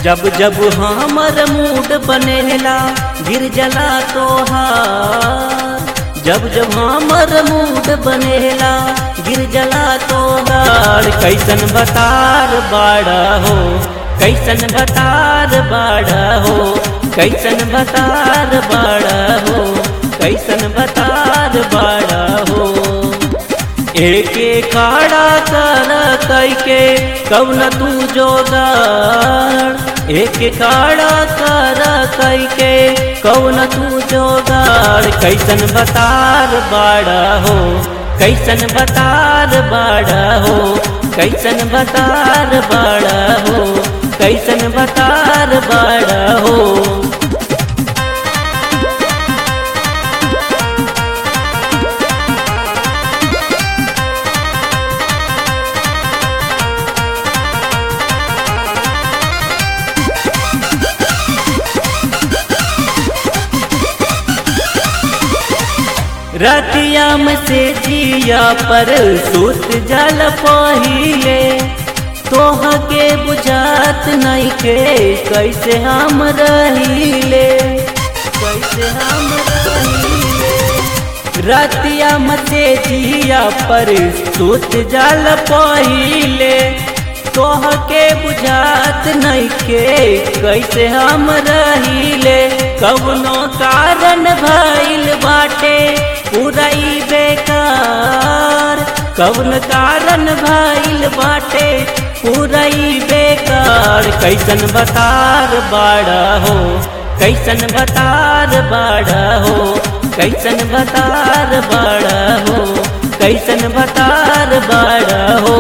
जब जब हमर मूड बनेला गिर जला तोहार जब जब हमर मूड बनेला गिर जला तोहार कैसन बतार बाड़ा हो कैसन बतार बाड़ा हो कैसन बतार बाड़ा हो कैसन बतार बाड़ा हो एके खाड़ा कर कैके कौन तू जोगाड़ एके खाड़ा कर कैके कौन तू जोगाड़ कैसन बतार बाड़ा हो कैसन बतार बाड़ा हो कैसन बतार बाड़ा हो कैसन बतार बाड़ा हो रतियाम से जिया पर सुत जल पहिले तोह के बुझात नहीं के कैसे हम रहीले कैसे हम रहीले रतियाम से जिया पर सुत जल पहिले तोह के बुझात नहीं के कैसे हम रहीले कवनो कारण भइल बाटे पूराई बेकार कौन कारण भइल बाटे पूराई बेकार कैसन बतार बाड़ा हो कैसन बतार बाड़ा हो कैसन बतार बाड़ा हो कैसन बतार बाड़ा हो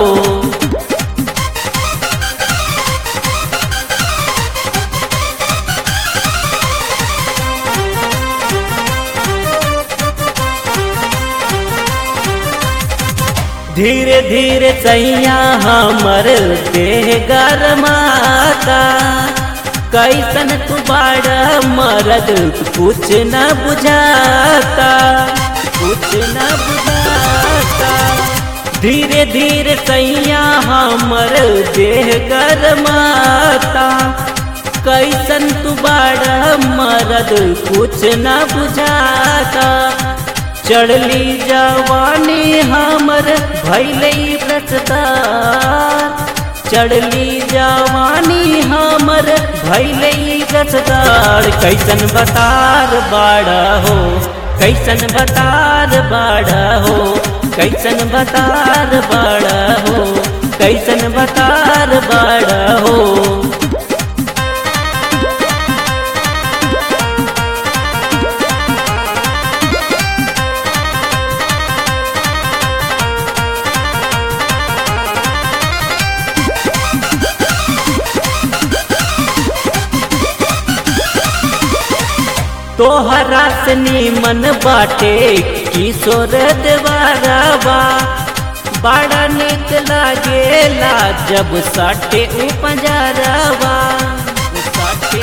धीरे धीरे सैया हमर देह गरमाता कैसन तू बाड़ा मरद कुछ न बुझाता कुछ न बुझाता धीरे धीरे सैया हमर देह गरमाता कैसन तू बाड़ा मरद कुछ न बुझाता चढ़ली जवानी हमर भैले रसदार चढ़ली जवानी हमर भैले रसदार कैसन बतार बाड़ा हो कैसन बतार बाड़ा हो कैसन बतार बाड़ा हो कैसन बतार बाड़ा हो तोहरा से नीमन बाटे किशोर देवारावा बड़ा निक लागेला जब साटे उपजरवा साटे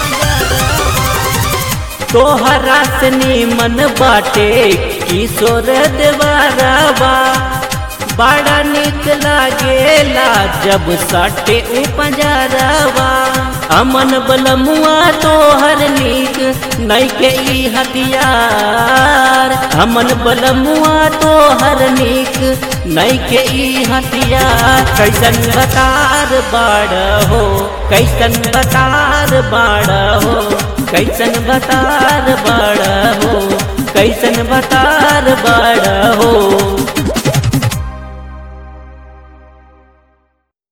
तोहरा से नीमन बाटे किशोर देवारावा बड़ा निक लागेला जब साटे उपजरवा अमन बलमुआ तोहर नीक नहीं के ई हथियार अमन बलमुआ तोहर नीक नहीं के ई हथियार कैसन बतार बाड़ हो कैसन बतार बाड़ हो कैसन बतार बाड़ हो कैसन बतार बाड़ हो